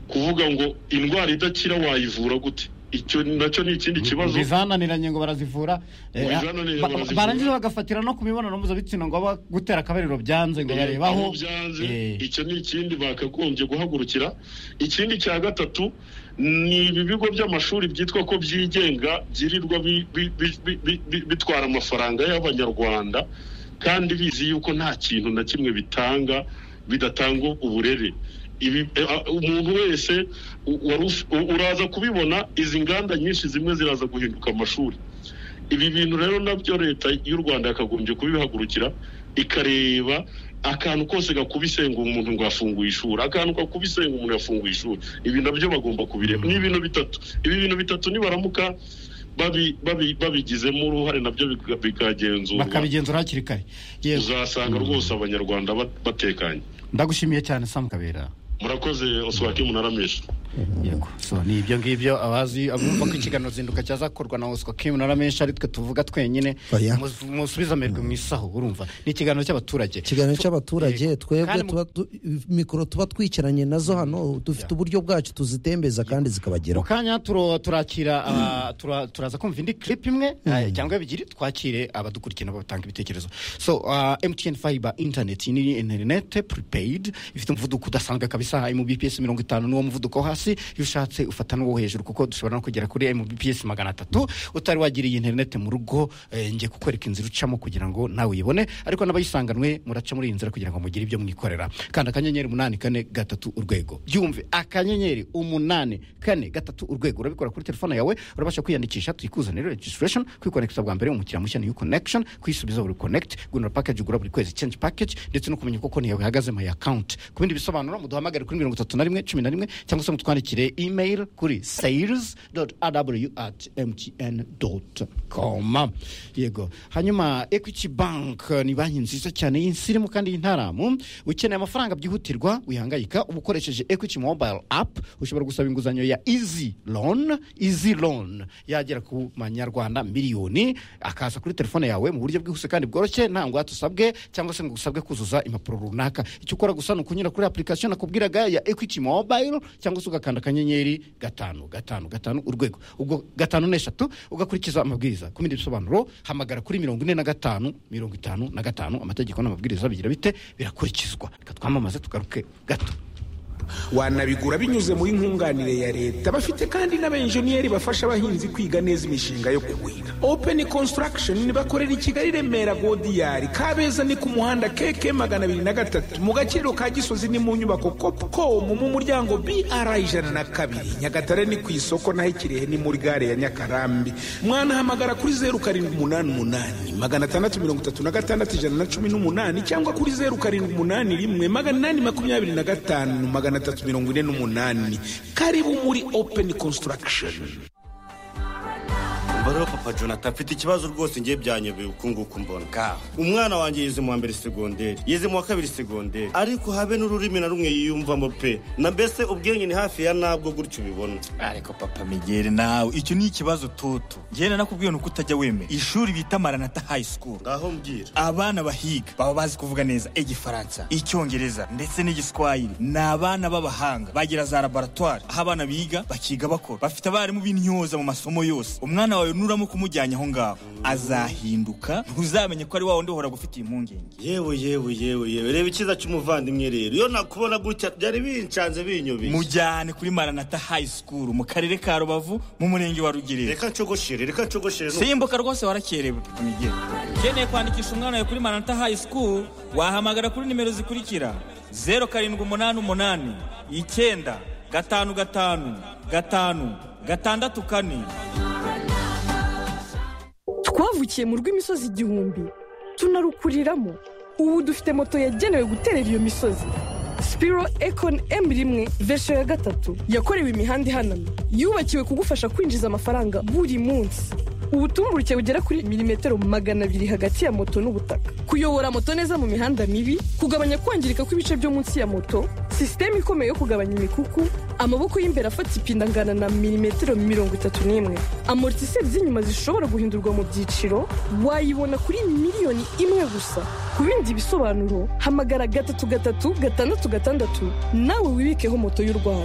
kuvuga ngo indwara idakira wayivura gute icyo nacyo ni ikindi kibazo bizananiranye ngo barazivura eh, Ngo bizananiranye ba- barazivura. barangiza bagafatira no ku mibonano mpuzabitsina ngo aba- gutera akabariro byanze ngo barebaho aho byanze Eh, icyo ni ikindi bakagombye guhagurukira ikindi cya gatatu ni ibi bigo by'amashuri byitwa ko byigenga byirirwa bi- bi- bi- bi- bi- bi- bitwara amafaranga y'abanyarwanda kandi bizi yuko nta kintu na kimwe bitanga bidatanga uburere ibi eh, ah, umuntu wese u- wari uf- u- uraza kubibona izi nganda nyinshi zimwe ziraza guhinduka amashuri ibi bintu rero nabyo leta y'u rwanda yakagombye kubihagurukira ikareba akantu kose gakubise ngo umuntu ngo afunguye ishuri akantu gakubise ngo umuntu yafunguye ishuri ibi nabyo bagomba kubireba ni ibintu bitatu ibi bintu bitatu nibaramuka babi- babi- babigizemo uruhare nabyo biga- bikagenzurwa bakabigenzura hakiri kare yego uzasanga rwose abanyarwanda bat- batekanye ndagushimiye cyane samu kabera murakoze oswaki munarameshi yego so ni ibyo ngibyo abazi abumva ko ikiganiro zinduka cyazakorwa na oswa kim na ramenshi ari twe tuvuga twenyine Oya. musu- musubize amerwe mu isaho urumva ni ikiganiro cy'abaturage ikiganiro Tu- cy'abaturage Yego. twebwe Kandi mu- tuba tu- mikoro tuba twicaranye nazo hano dufite uburyo bwacu tuzitembeza kandi mu zikabageraho kanya turo- turakira aba- tura- turaza kumva indi clip imwe eh, cyangwa ebyiri twakire abadukurikirana batanga ibitekerezo so uh, mtn fiber internet iyi ni interinete prepaid ifite umuvuduko udasanzwe kabisa mbps mirongo itanu n'uwo muvuduko wo hasi iyo ushatse ufata n'uwo hejuru kuko dushobora no kugera kuri mbps magana atatu utari wagira iyi interinete mu rugo eh, njye kukwereka inzira ucamo kugira ngo nawe uyibone ariko n'abayisanganwe muraca muri iyi nzira kugira ngo mugire ibyo mwikorera kanda akanyenyeri umunani kane gatatu urwego byumve akanyenyeri umunani kane gatatu urwego urabikora kuri telefone yawe urabasha kwiyandikisha tuyikuzanire registration kwikonekiza bwa mbere umukiriya mushya new connection kwisubiza buri connect gunura package ugura buri kwezi change package ndetse no kumenya uko konti yawe ihagaze my account ku bindi bisobanuro muduhamagare kuri mirongo itatu na rimwe cumi na rimwe cyangwa se mutwandikire email kuri sales aw at mtn com yego hanyuma equity bank eh, ni banki nziza cyane y'insirimu kandi y'intaramu ukeneye amafaranga byihutirwa wihangayika uba ukoresheje equity mobile app ushobora gusaba inguzanyo ya easy loan easy loan yagera ku manyarwanda miliyoni akaza kuri telefone yawe mu buryo bwihuse kandi bworoshye nta ngwate usabwe cyangwa se ngo usabwe kuzuza impapuro runaka icyo ukora gusa ni ukunyura kuri application nakubwiraga ya equity mobile cyangwa se ugakanda akanyenyeri gatanu gatanu gatanu urwego ubwo gatanu n'eshatu ugakurikiza amabwiriza ku bindi bisobanuro hamagara kuri mirongo ine na gatanu mirongo itanu na gatanu amategeko n'amabwiriza bigira bite birakurikizwa reka twamamaze tugaruke gato wanabigura binyuze muri nkunganire ya leta bafite kandi n'abenjeniyeri bafasha abahinzi kwiga neza imishinga yo kuhira open construction bakorera i kigali remera godiyari kabeza ni ku muhanda keke magana abiri na gatatu mu gaciro ka gisozi ni mu nyubako copcom mu muryango br ijana na kabiri nyagatare ni ku isoko naho ikirehe ni muri gare ya nyakarambi mwanahamagara kuri zeru karindwi umunani umunani magana atandatu mirongo itatu na gatandatu ijana na cumi n'umunani cyangwa kuri zeru karindwi umunani rimwe magana inani makumyabiri na gatanu magana atatu mirongo ine n'umunani karibu muri open construction umva rero papa jonathan mfite ikibazo rwose ngiye byanyobeye uku nguku mbona kaho umwana wanjye yize mu wa mbere segonderi yize mu wa kabiri segonderi ariko habe n'ururimi na rumwe yiyumvamo pe na mbese ubwenge ni hafi ya nabwo gutyo ubibona ariko papa migere nawe icyo ni ikibazo toto njyewe nakubwiye ni uko utajya wemera ishuri bita maranata high school ngaho mbwira abana bahiga baba bazi kuvuga neza igifaransa icyongereza ndetse n'igiswahili ni abana b'abahanga bagira za laboratwari aho abana biga bakiga bakora bafite abarimu b'intyoza mu masomo yose umwana wawe nuramo kumujyanye aho ngaho azahinduka ntuzamenye ko ari wa wundi uhora gufitiye impungenge yewe yewe yewe yewe reba icyiza cy'umuvandimwe rero iyo nakubona gutya byari bincanze binyobeye mujyane kuri maranata high school mu karere ka rubavu mu murenge wa rugerero reka nshogoshire reka nshogoshire no- simbuka rwose warakerewe migere ukeneye kwandikisha umwana wawe kuri maranata high school wahamagara kuri nimero zikurikira zeru karindwi umunani umunani icyenda gatanu gatanu gatanu gatandatu kane twavukiye mu rw'imisozi igihumbi tunarukuriramo ubu dufite moto yagenewe guterera iyo misozi spiro econ m rimwe vesho ya gatatu yakorewe imihanda ihanamye yubakiwe kugufasha kwinjiza amafaranga buri munsi ubutumburuke bugera kuri milimetero magana abiri hagati ya moto n'ubutaka kuyobora moto neza mu mihanda mibi kugabanya kwangirika kw'ibice byo munsi ya moto sisiteme ikomeye yo kugabanya imikuku amaboko y'imbere afata ipinda angana na milimetero mirongo itatu n'imwe amortiseri z'inyuma zishobora guhindurwa mu byiciro wayibona kuri miliyoni imwe gusa ku bindi bisobanuro hamagara gatatu gatatu gatandatu gatandatu nawe wibikeho moto y'u rwanda